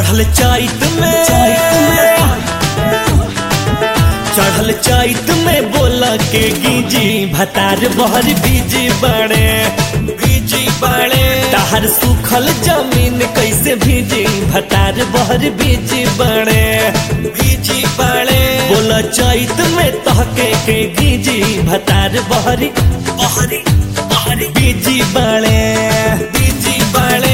चढ़ल चैत में चढ़ल चैत में बोला के गिजी भतार बहर बीजी बड़े बीजी बड़े तहर सूखल जमीन कैसे भीजी भतार बहर बीजी बड़े बीजी बड़े बोला चैत में तहके के गिजी भतार बहरी बहरी बहरी बीजी बड़े बीजी बड़े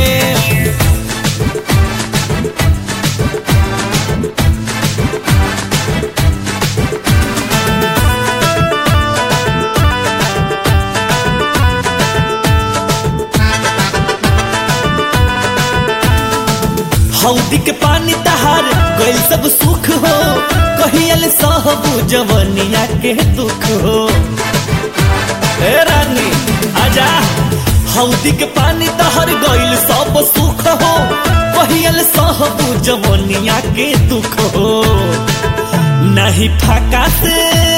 हौदी के पानी तहार गइल सब सुख हो कहियल सहबू जवनिया के दुख हो ए रानी आजा हौदी के पानी तहार गइल सब सुख हो कहियल सहबू जवनिया के दुख हो नहीं फाका से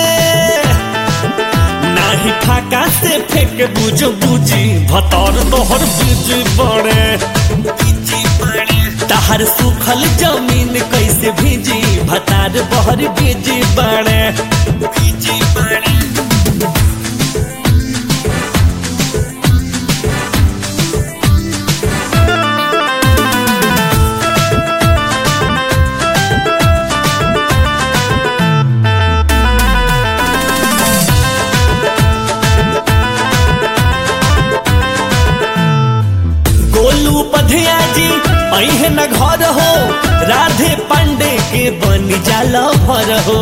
नाही फाका से फेंक बुझ बुझी भतर तोहर बीज बड़े बीजी बड़े तहर सूखल जमीन कैसे भीजी भतार बहर बीजी बड़े बीजी बड़े गोलू पधिया जी अहे न घर हो राधे पांडे के बन जाला भर हो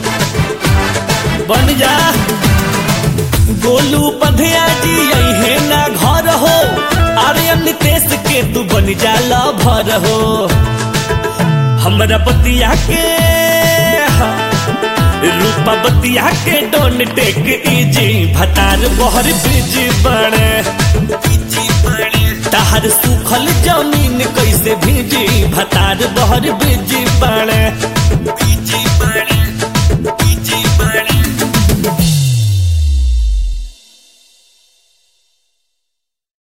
बन जा गोलू पधिया जी अहे न घर हो आर्यन नितेश के तू बन जाला भर हो हमरा बतिया के रूपा बतिया के डोन टेक इजी भतार बहर बीजी बड़े बीजी बड़े तहर सूखल जमीन कैसे भीजी भतार बहर बीजी बड़े बीजी बड़े